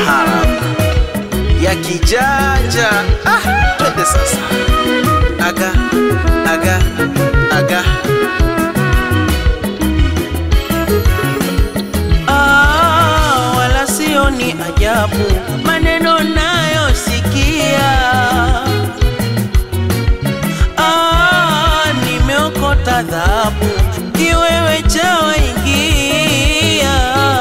taarab ya kijanja. Ah, twende sasa, aga aga aga Ah, wala sio ni ajabu maneno nayosikia. Ah, nimeokota dhahabu kiwewe cha waingia.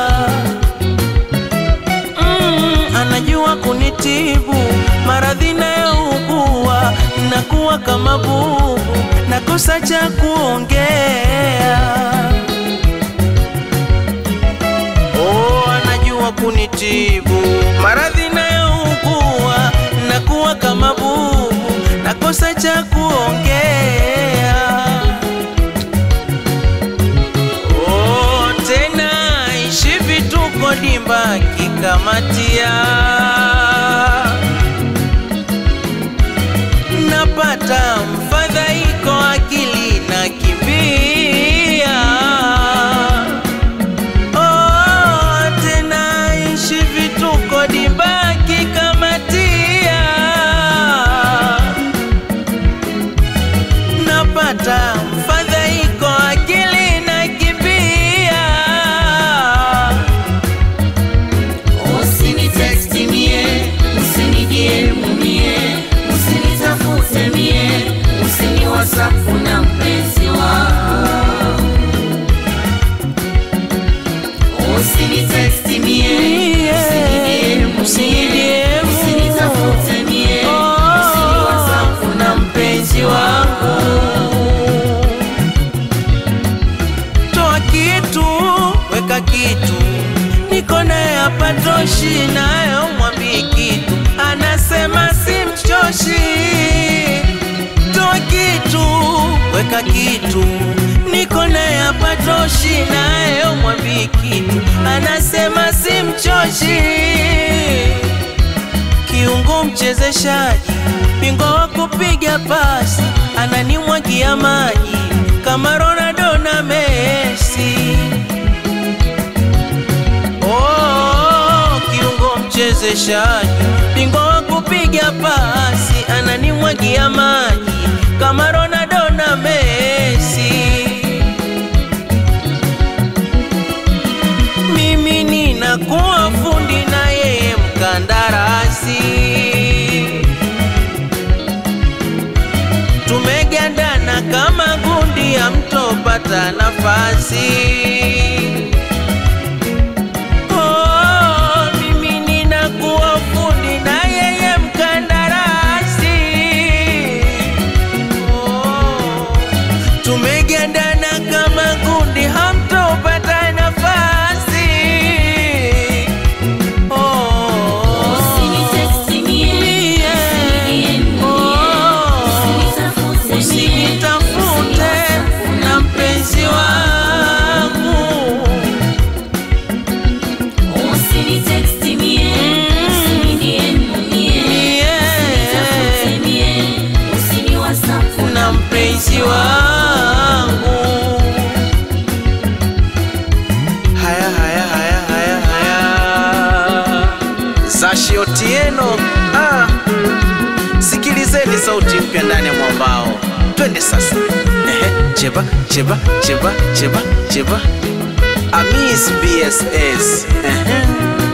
Mm, anajua kunitibu maradhi nayougua, nakuwa kama bubu, nakosa cha kuongea. Oh, anajua kunitibu maradhi nayougua, nakuwa kama bubu, nakosa cha kuongea. Oh, tena ishi vituko dimba kikamatia, napata mfadhaiko, akili na kimbia Oh, tena ishi vituko dibaki kamatia, napata mfadhaiko akili na kibia. Usinitexti mie, usinijie mumie, usinitafute mie, usini WhatsApp na mpenzi wangu. Usinitexti mie, usinijie mumie, usinitafute mie, usini WhatsApp na mpenzi wangu. Toa kitu, weka kitu, niko naye hapa toshi, nayo mwambii kitu, anasema simchoshi. Toa kitu, weka kitu, niko naye hapa toshi, nayo mwambii kitu, anasema simchoshi kiungo mchezeshaji, bingwa wa kupiga pasi, ananimwagia maji kama Ronaldo na Messi. Oh, kiungo mchezeshaji, bingwa wa kupiga pasi, ananimwagia maji kama Ronaldo na Messi. mimi ninakuwa fundi na yeye mkandarasi. Tumegandana kama gundi, hamtopata nafasi. Oh, mimi ninakuwa fundi na yeye mkandarasi. Oh, tumegandana kama gundi, hamtopata nafasi. Oh, Usinitexti mie, mie, usinijie mumie, oh, usinitafute mie, usinitafute na mpenzi wangu. Usinitexti mie, usinijie mumie, Mie, usinitafute mie, usini WhatsApp na mpenzi wangu. haya haya haya haya haya Zashi Otieno ah. Sikilizeni sauti mpya ndani ya mwambao, twende sasa. Ehe, cheba cheba cheba cheba cheba Amis BSS Ehe.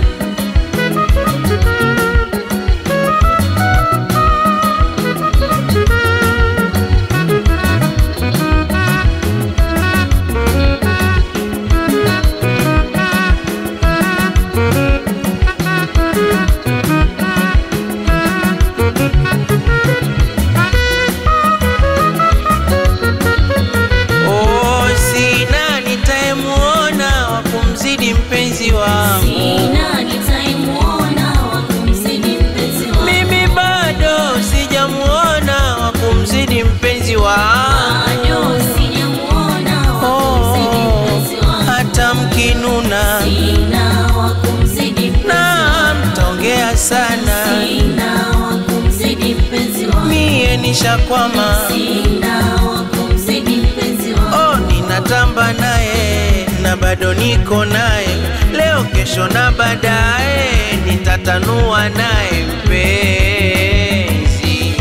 Oh, sina nitayemuona wa kumzidi mpenzi wangu. Sina nitaimuona wa kumzidi mpenzi wangu. Mimi bado sijamuona wa kumzidi mpenzi wangu. Bado sijamuona wa kumzidi mpenzi wangu. hata mkinuna Sina wa kumzidi mpenzi na wangu. mtaongea sana, Sina wa kumzidi mpenzi wangu. mie nishakwama. Sina wa kumzidi mpenzi wangu. Oh, ninatamba naye na bado niko naye, leo kesho na baadaye nitata kutanua naye mpenzi.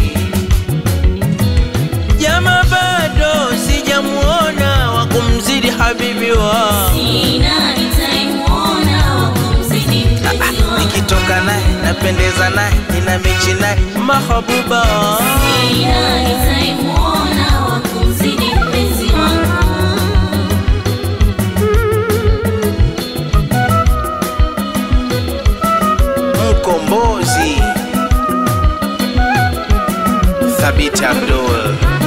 Jama bado sijamuona wa kumzidi habibi wa Sina nitaimuona wa kumzidi mpenzi wangu. nikitoka naye napendeza naye nina mechi naye mahabuba Sina nitaimuona wa kumzidi mpenzi wangu. mkombozi thabiti abdul